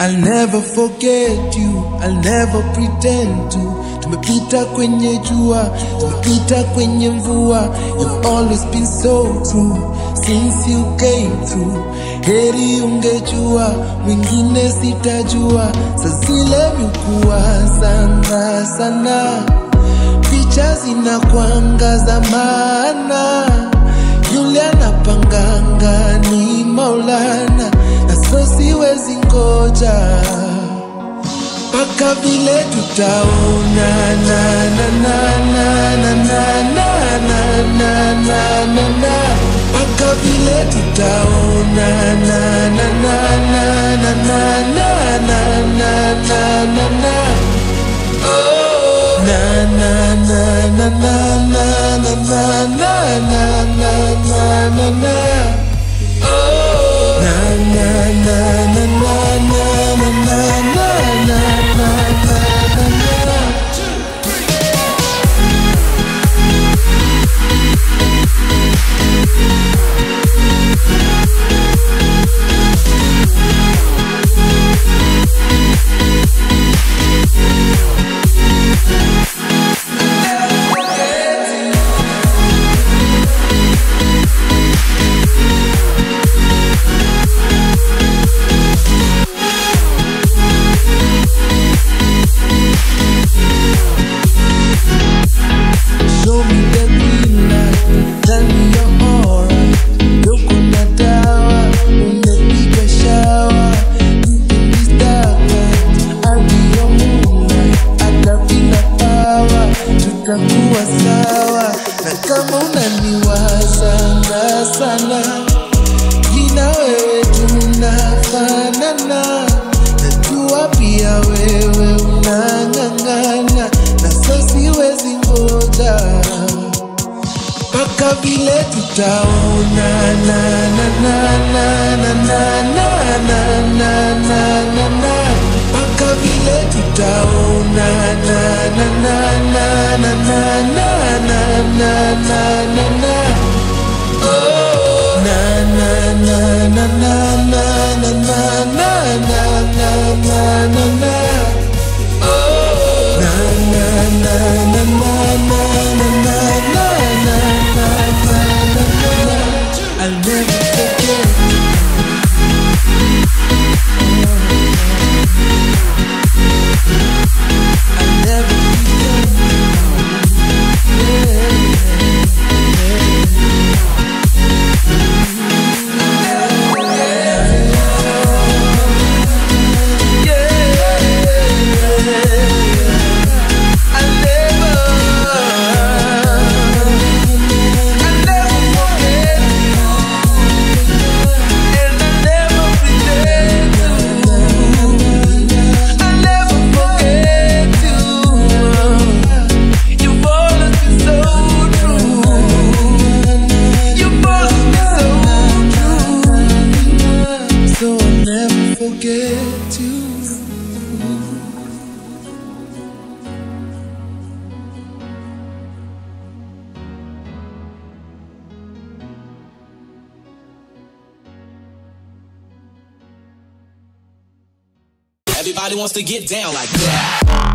I'll never forget you, I'll never pretend to. Tumepita kwenye jua, tumepita kwenye mvua. You've always been so true since you came through. Heri ungejua, mwingine sitajua. Saa zile mikuwa sana sana, picha zinakwanga za maana. Yule anapanganga ni Maulana, na so siwezi ngoja mpaka vile tutaona na na na na na na na na na na na na mpaka vile tutaona na na na na na na na na na na na na Oh. na na na na na na na na na na na na na na Oh. na na na na na na na na na na na na na na Show me the green light, tell me you're alright. Yuko na dawa, unapiga shower. In this dark night, I'll be your moonlight. Hata bila power, tutakuwa sawa. Na kama unaniwazanga sana, jina wewe tunafanana. Najua pia wewe unang'ang'ana, na so siwezi ngoja mpaka vile tutaona na na na na na na na na na na na na mpaka vile tutaona na na na na na na na na na na na na Oh. na na na na na na na na na na na na na na Oh. na na na na na na na na na na na na na na I'll never forget I'll never forget I'll never I'll never forget and I'll never pretend to. I'll never forget you. You've always been so true. You've always been so true. So I'll never forget you. Everybody wants to get down like that.